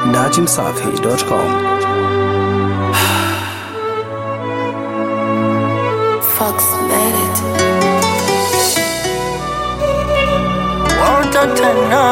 dachimsafi.com. Fox made it. Won't tena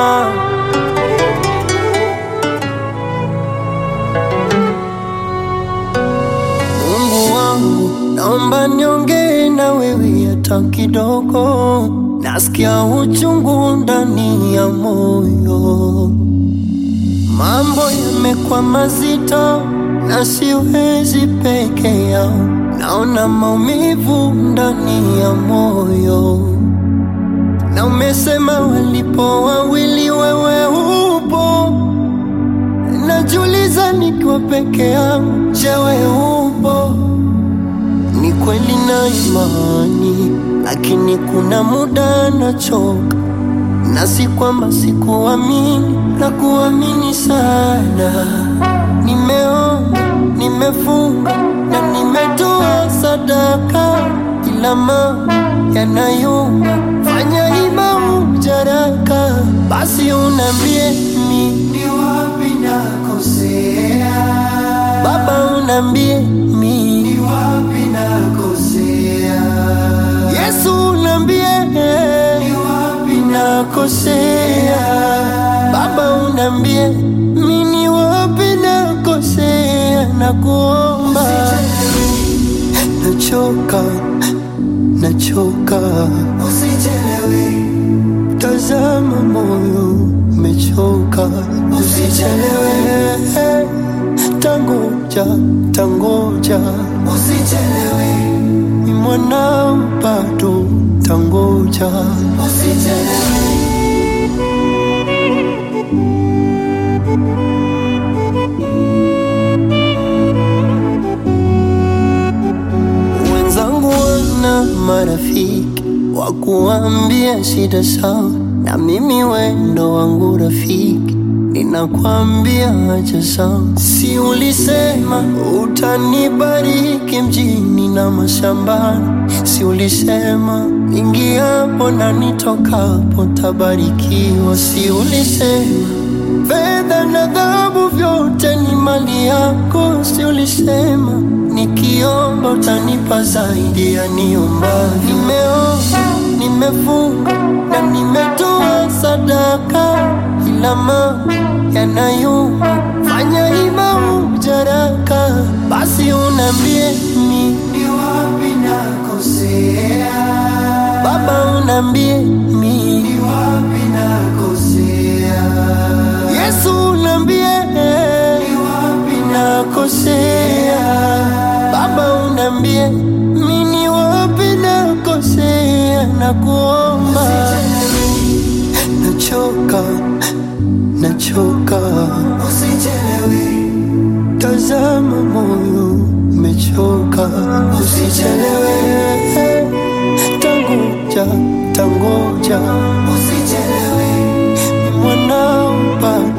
Mungu wangu, naomba niongee na wewe hata kidogo. Nasikia uchungu ndani ya moyo, mambo yamekuwa mazito na siwezi peke yao. Naona maumivu ndani ya moyo na umesema walipo wawili wewe upo, najiuliza nikiwa peke yangu, je, wewe upo? Ni kweli na imani, lakini kuna muda nachoka, na si kwamba sikuamini, na kuamini sana. Nimeomba, nimefunga na nimetoa sadaka, ila mambo yanayumba, fanya ima ujaraka, basi unambie mi ni wapi nakosea, Baba unambie mi ni wapi nakosea, Yesu unambie ni wapi nakosea, Baba unambie mi ni wapi nakosea, na kuomba nachoka, nachoka, usichelewe, tazama moyo umechoka, usichelewe, tangoja, tangoja, usichelewe, ni mwanao bado, tangoja, usichelewe. Wenzangu wana marafiki wa kuambia shida sawa, na mimi wendo wangu rafiki ninakwambia acha sawa. Si ulisema utanibariki mjini na mashambani? Si ulisema ingiapo na nitokapo tabarikiwa? Si ulisema fedha na dhahabu vyote ni mali yako? Si ulisema nikiomba utanipa zaidi ya niomba? Nimeomba, nimefunga na nimetoa sadaka, ila mambo yanayuma, fanya ima ujaraka, basi unambie mi ni wapi nakosea, Baba unambie mi ni wapi nakosea, Yesu unambie ni wapi nakosea, Baba unambie mi ni wapi nakosea, na kuomba nachoka, nachoka, usichelewe, tazama moyo umechoka, usichelewe, tangoja, tangoja, usichelewe, ni mwanao bado